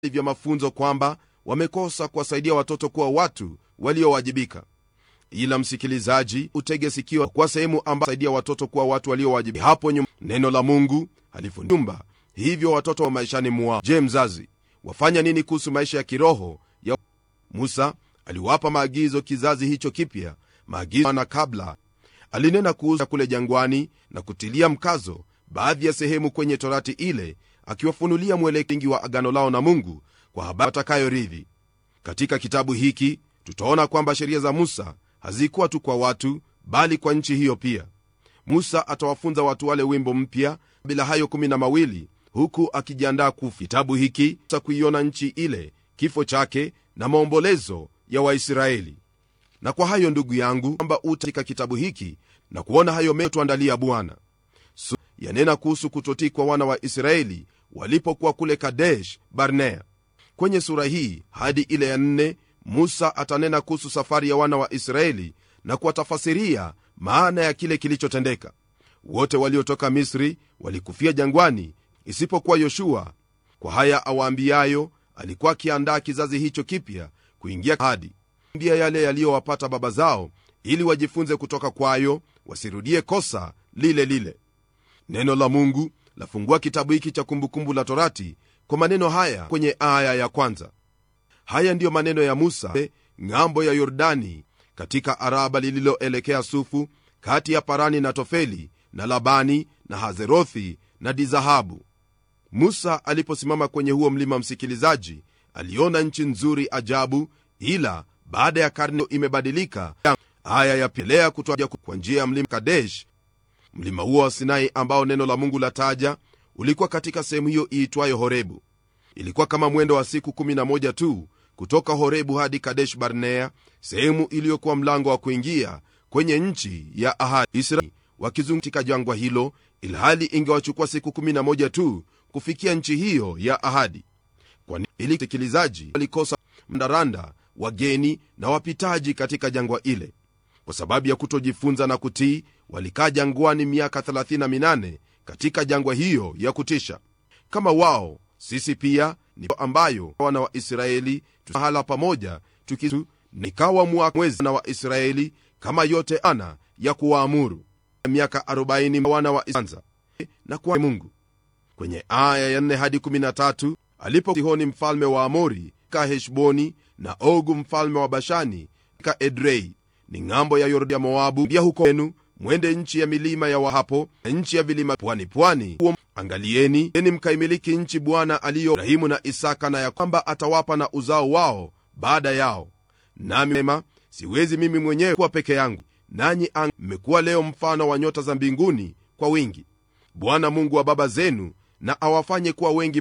vya mafunzo kwamba wamekosa kuwasaidia watoto kuwa watu waliowajibika ila msikilizaji utege sikio kwa sehemu ambayo saidia watoto kuwa watu waliowajibika hapo nyuma neno la mungu halifundumba hivyo watoto wa maishani mwao je mzazi wafanya nini kuhusu maisha ya kiroho ya musa aliwapa maagizo kizazi hicho kipya maagizo na kabla alinena kuhusu kule jangwani na kutilia mkazo baadhi ya sehemu kwenye torati ile akiwafunulia mwelekingi wa agano lao na mungu kwa habari watakayoridhi katika kitabu hiki tutaona kwamba sheria za musa hazikuwa tu kwa watu bali kwa nchi hiyo pia musa atawafunza watu wale wimbo mpya bila hayo kumi na mawili huku akijiandaa kufa kitabu hiki cha kuiona nchi ile kifo chake na maombolezo ya waisraeli na kwa hayo ndugu yangu kwamba utatika kitabu hiki na kuona hayo metuandalia bwana so, yanena kuhusu kutotii kwa wana wa israeli walipokuwa kule kadesh barnea kwenye sura hii hadi ile ya nne musa atanena kuhusu safari ya wana wa israeli na kuwatafasiria maana ya kile kilichotendeka wote waliotoka misri walikufia jangwani isipokuwa yoshua kwa haya awaambiayo alikuwa akiandaa kizazi hicho kipya kuingia hadi mbia yale yaliyowapata baba zao ili wajifunze kutoka kwayo wasirudie kosa lile lile neno la mungu lafungua kitabu hiki cha kumbukumbu la torati kwa maneno haya kwenye aya ya kwanza haya ndiyo maneno ya musa ng'ambo ya yordani katika araba lililoelekea sufu kati ya parani na tofeli na labani na hazerothi na dizahabu musa aliposimama kwenye huo mlima msikilizaji aliona nchi nzuri ajabu ila baada ya karne imebadilika aya yapelea kutoa kwa njia ya mlima kadesh mlima huo wa sinai ambao neno la mungu lataja ulikuwa katika sehemu hiyo iitwayo horebu ilikuwa kama mwendo wa siku 11 tu kutoka horebu hadi kadesh barnea sehemu iliyokuwa mlango wa kuingia kwenye nchi ya ahadi israeli wakizunguka jangwa hilo ilhali ingewachukua siku 11 tu kufikia nchi hiyo ya ahadi kwani ili sikilizaji walikosa mdaranda wageni na wapitaji katika jangwa ile kwa sababu ya kutojifunza na kutii walikaa jangwani miaka 38 katika jangwa hiyo ya kutisha kama wao sisi pia ni ambayo wana wa israeli mahala pamoja tukitu nikawa mwezi na wa israeli kama yote ana ya kuwaamuru miaka 40 wana wa Israeli na kwa mungu kwenye aya ya 4 hadi 13 alipo sihoni mfalme wa amori ka heshboni na ogu mfalme wa bashani ka edrei ni ng'ambo ya yordi ya moabu pia huko enu mwende nchi ya milima ya wahapo na nchi ya vilima pwani pwani angalieni eni mkaimiliki nchi bwana aliyo ibrahimu na isaka na ya kwamba atawapa na uzao wao baada yao nami mema siwezi mimi mwenyewe kuwa peke yangu nanyi mmekuwa leo mfano wa nyota za mbinguni kwa wingi bwana mungu wa baba zenu na awafanye kuwa wengi